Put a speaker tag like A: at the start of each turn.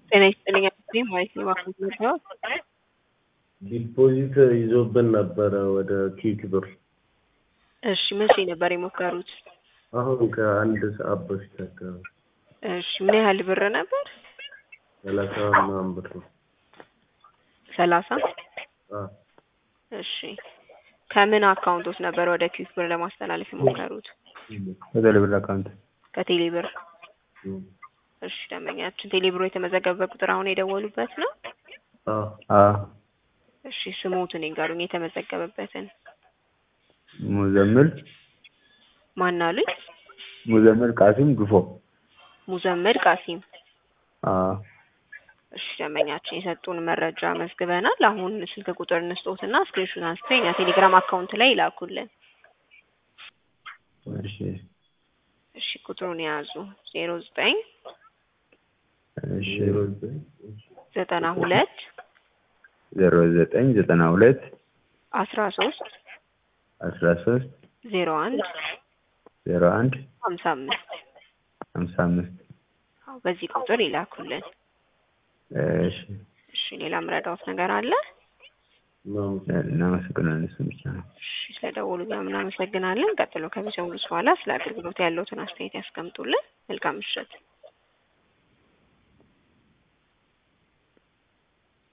A: ጤና ይስጥልኝ አክስቴ ማለት ነው ባንክ መጣሁት።
B: ዲፖዚት ይዞብን ነበረ ወደ ኪክ ብር።
A: እሺ መቼ ነበር የሞከሩት?
B: አሁን ከአንድ ሰዓት በፊት አካባቢ
A: እሺ ምን ያህል ብር ነበር?
B: ሰላሳ ምናምን ብር ነው።
A: ሰላሳ
B: አ
A: እሺ ከምን አካውንቶች ነበር ወደ ኪክ ብር ለማስተላለፍ የሞከሩት?
C: በቴሌ ብር አካውንት
A: ከቴሌ ብር።
B: እም፣
A: እሺ ደንበኛችን ቴሌ ብሮ የተመዘገበ ቁጥር አሁን የደወሉበት ነው?
B: አ
C: አ
A: እሺ ስሞትን ይንገሩኝ የተመዘገበበትን።
C: ሙዘምል
A: ማን አሉኝ?
C: ሙዘምል ቃሲም ግፎ
A: ሙዘመድ ቃሲም።
C: አ
A: እሺ ደንበኛችን የሰጡን መረጃ መዝግበናል። አሁን ስልክ ቁጥር እንስጦትና ስክሪንሾት አንስተው የኛ ቴሌግራም አካውንት ላይ ይላኩልን።
C: እሺ
A: እሺ ቁጥሩን የያዙ ዜሮ ዘጠኝ
C: እሺ
B: ዜሮ ዘጠኝ
A: ዘጠና ሁለት
C: ዜሮ ዘጠኝ ዘጠና ሁለት
A: አስራ ሶስት
C: አስራ ሶስት
A: ዜሮ አንድ
C: ዜሮ አንድ
A: ሀምሳ አምስት
C: ሀምሳ አምስት
A: አዎ በዚህ ቁጥር ይላኩልን።
C: እሺ
A: እሺ ሌላ ምረዳዎት ነገር አለ?
B: ምናምን
C: እናመሰግናለን። እሱ ብቻ ነው።
A: እሺ ስለደወሉ እኛም እናመሰግናለን። ቀጥሎ ከሚሰሙት በኋላ ስለ አገልግሎት ያለውትን አስተያየት ያስቀምጡልን። መልካም ምሽት።